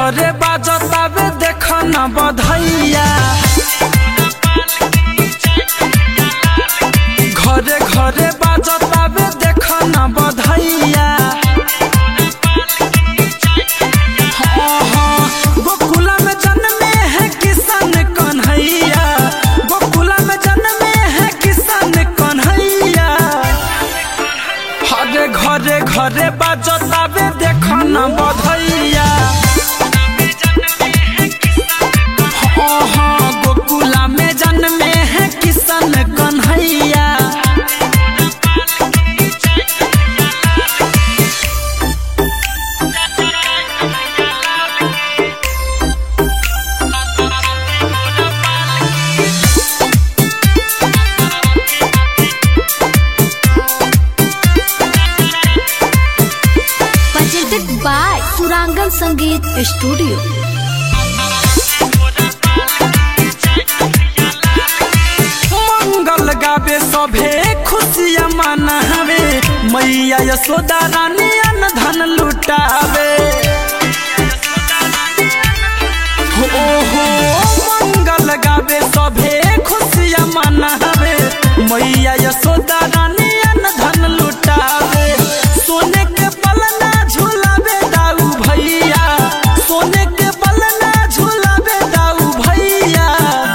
घरे बाजतावे देख न बधैया घरे घरे बाजतावे देख न बधैया हाँ, हाँ, गोकुला में जन्मे है किसान कन्हैया गोकुला में जन्मे है किसान कन्हैया हरे घरे घरे बाजतावे देख न बधैया हाँ, हाँ, गोकुला में जन्मे है किसान Kanhaiya presented by Surangan Sangeet Studio. मंगल गावे सभे खुशियाँ मनावे मैया यशोदा रानी अन धन लुटावे हो हो मंगल गावे सभे खुशियाँ मनावे मैया यशोदा रानी अन धन लुटावे सोने के पलना झूलावे दाऊ भैया सोने के पलना झूलावे दाऊ भैया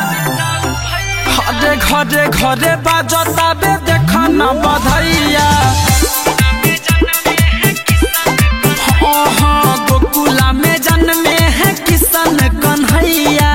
घरे घरे घरे बाजताबे देख न बधैया हाँ हाँ गोकुला में जन्मे है Kishan Kanhaiya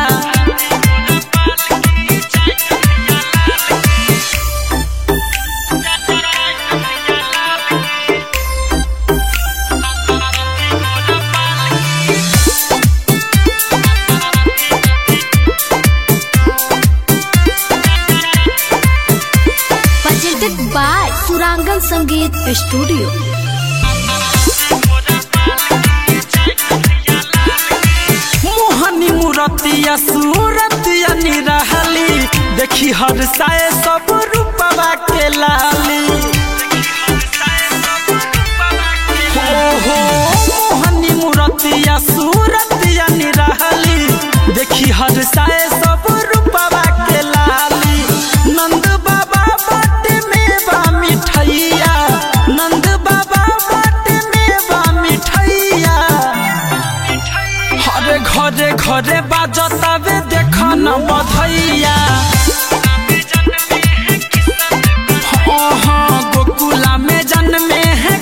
Presented by Surangan Sangeet Studio. मोहनी मूरतिया सूरतिया निरहली देखी हर साए सब रूपवा के लाली हो हो मोहनी मूरतिया सूरतिया निरहली देखी हर साए सब रूपवा के लाली नंद बाबा बाटे में बा मिठैया नंद बाबा बाटे में बा मिठैया हरे घरे घरे बाजतावे देख न बधैया हाँ हाँ गोकुला में जन्मे है